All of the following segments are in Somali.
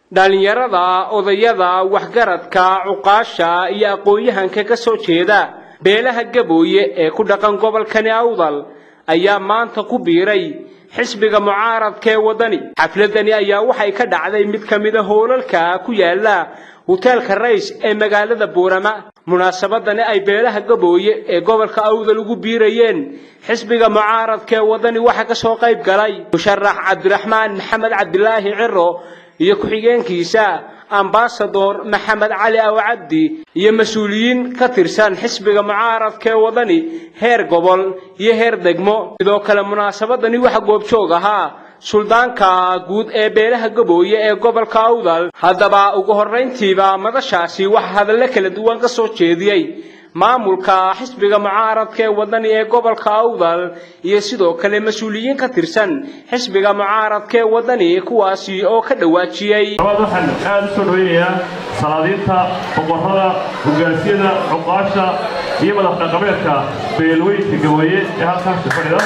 dhallinyarada odayada waxgaradka cuqaasha iyo aqoon-yahanka ka soo jeeda beelaha gabooye ee ku dhaqan gobolkani awdal ayaa maanta ku biiray xisbiga mucaaradka ee waddani xafladani ayaa waxay ka dhacday mid ka mida hoolalka ku yaala hoteelka rays ee magaalada buurama munaasabadani ay beelaha gabooye ee gobolka awdal ugu biirayeen xisbiga mucaaradka ee waddani waxaa ka soo qayb galay musharax cabdiraxmaan maxamed cabdilaahi ciro iyo ku-xigeenkiisa ambasador maxamed cali aw cabdi iyo mas-uuliyiin ka tirsan xisbiga mucaaradka ee waddani heer gobol iyo heer degmo sidoo kale munaasabadani waxa goobjoog ahaa suldaanka guud ee beelaha gabooye ee gobolka awdal haddaba ugu horrayntiiba madashaasi waxaa hadallo kala duwan ka soo jeediyey maamulka xisbiga mucaaradka ee waddani ee gobolka awdal iyo sidoo kale mas-uuliyiin ka tirsan xisbiga mucaaradka ee waddani kuwaasi oo ka dhawaajiyey waxaan aada u soo dhaweynayaa salaadiinta boqorrada hogaansiyada cuqaasha iyo madax dhaqameedka beelweynka gabooye ee halkaasi fadhida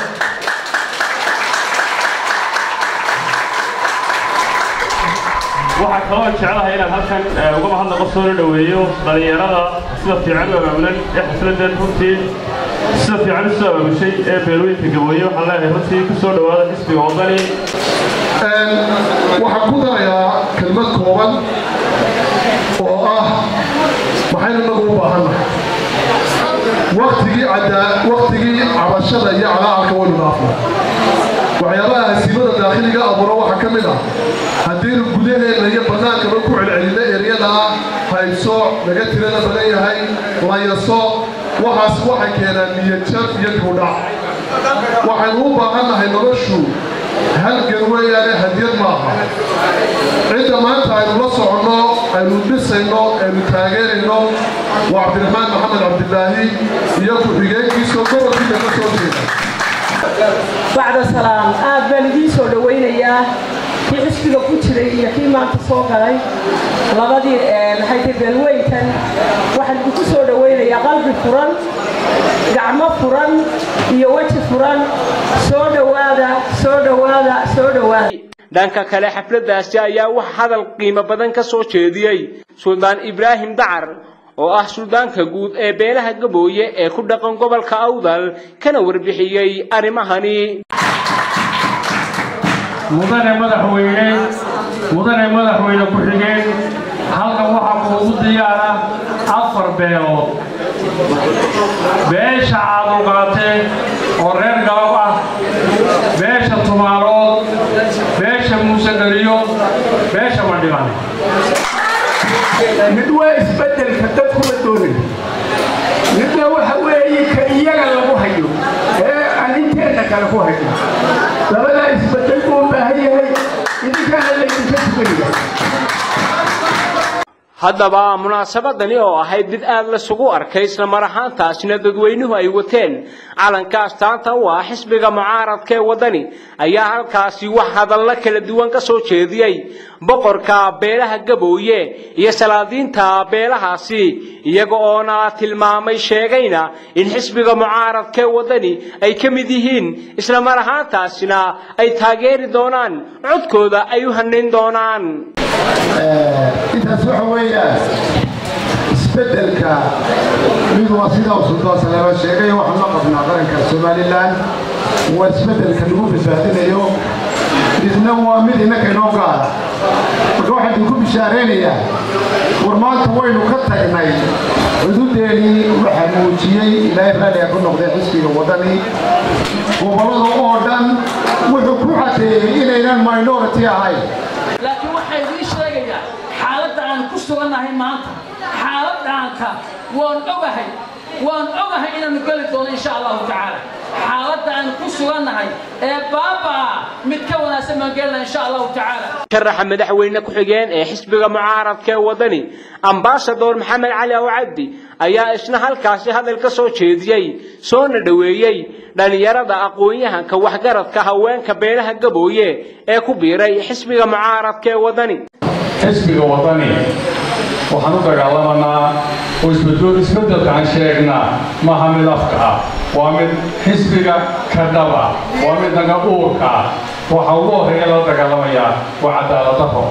waxaa kaloo jeclahay inaan halkan uga mahadnaqo soo la dhoweeyo dhallinyarada sida fiican u abaabulan ee xafladan runtii sida fiican u soo abaabushay ee beelweynka gabooye waxaan leeyahay runtii ku soo dhowaada xisbiga waddani waxaan ku darayaa kelmad kooban oo ah maxaynu inagu u baahannahay waktigii waktigii cabashada iyo calaacalka waynu dhaafnay waxyaabaha hasiimada daakhiliga abuura waxaa ka mid ah haddiinu gudaheenna iyo bannaankaba ku celcelinno eryada ah hayso laga tirada badan yahay layaso waxaas waxay keenaan niyadjab iyo dibudhac waxaynu u baahannahay noloshu halgan weeyaane hadiyad maaha cidda maanta aynu la soconno aynu dhisayno aynu taageerayno waa cabdiraxmaan maxamed cabdilaahi iyo ku-xigeenkiisoo gobolkiisa ka soo jeeda bacda salaam aad baan idiin soo dhowaynayaa kii xisbiga ku jiray iyo kii maanta soo galay labadii maxay tahay beelweyntan waxaan idinku soo dhowaynayaa qalbi furan gacmo furan iyo weji furan soo dhowaada soo dhowaada soo dhowaada dhanka kale xafladdaasi ayaa wax hadal qiimo badan ka soo jeediyey suldaan ibraahim dacar oo ah suldaanka guud ee beelaha gabooye ee ku dhaqan gobolka awdal kana warbixiyey arrimahani mudane madaxweyne mudane madaxweyne ku-xigeen halkan waxaa kuugu diyaara afar beelood beesha caaduqaate oo reer galab ah beesha tumaalood beesha muusegeliyo beesha madhiban mid waa isbeddelka dadkuma doonin midna waxa weeye ka iyaga lagu hayo ee aan inteenna kale ku hayo labadaa isbeddel buu u baahan yahay idinkaana laydinka tukanaya haddaba munaasabadani oo ahayd mid aad lasugu arkay isla mar ahaantaasina dadweynuhu ay wateen calanka astaanta u ah xisbiga mucaaradka ee waddani ayaa halkaasi wax hadallo kala duwan ka soo jeediyey boqorka beelaha gabooye iyo salaadiinta beelahaasi iyaga oona tilmaamay sheegayna in xisbiga mucaaradka ee waddani ay ka mid yihiin isla mar ahaantaasina ay taageeri doonaan codkooda ay u hanin doonaan intaas waxa weeyaan isbeddelka mid waa sidaa uu sultaan saleema sheegay waxaan la qabnaa qaranka somalilan waa isbeddelka lagu badbaadinayo midna waa mid innaka inoo gaara marka waxaan idinku bishaaraynayaa war maanta waynu ka tagnay cududeenii waxaa muujiyey ilaahay raalliga ku noqday xisbiga waddani gobollada oo dhan wuxuu ku cadeeyey inaynan minority ahayn laakiin waxaa idiin sheegayaa xaaladda aan ku sugannahay maanta xaaladdaanka waan ogahay waan ogahay inaanu geli doono insha allahu tacaala xaaladda aan ku sugannahay ee baabaa mid ka wanaagsan baan gelina insha allahu tacaala sharaxa madaxweyne ku-xigeen ee xisbiga mucaaradka ee waddani ambasador maxamed cali aw cabdi ayaa isna halkaasi hadal ka soo jeediyey soona dhoweeyey dhallinyarada aqoon-yahanka waxgaradka haweenka beelaha gabooye ee ku biiray xisbiga mucaaradka ee waddani xisbiga waddani waxaan u dagaalamanaa oo isbeddelka aan sheegnaa maaha mid afka ah waa mid xisbiga ka dhab ah waa mid naga uurka ah waxa ugu horreeya lala dagaalamayaa waa cadaaladdarro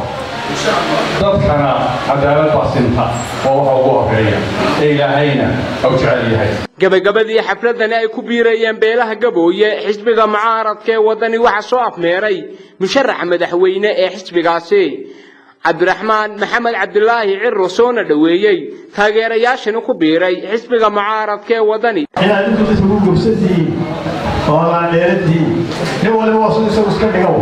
dadkana cadaalad baa sinta oo waxa ugu horeeya ee ilaahayna u jecel yahay gabagabadii xafladani ay ku biirayeen beelaha gabooye xisbiga mucaaradka ee waddani waxaa soo afmeeray musharaxa madaxweyne ee xisbigaasi cabdiraxmaan maxamed cabdilaahi ciro soona dhoweeyey taageerayaashani ku biiray xisbiga mucaaradka ee waddani inaad intu dadka ku gubsantihiin oo laandheeradiin nin waliba waa suu isagu iska dhigow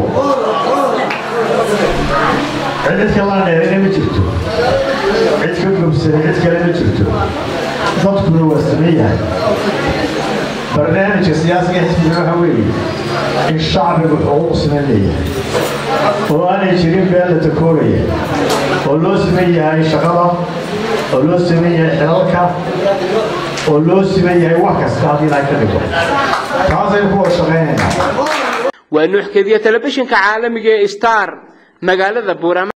cid dadka laandheerina ma jirto cid ka gubsanay cid kale ma jirto dadkuna waa saman yahay barnaamijka siyaasiga xisbiga waxa weeye in shacbigu xuquuq siman leeyahay oo aanay jirin been la takooraya oo loo siman yahay shaqada oo loo siman yahay xilalka oo loo siman yahay wax kasta haddii ilahay ka dhigo taasaynu ku wada shaqaynaynaa waa nuuxkediya telefishinka caalamiga ee star magaalada buurama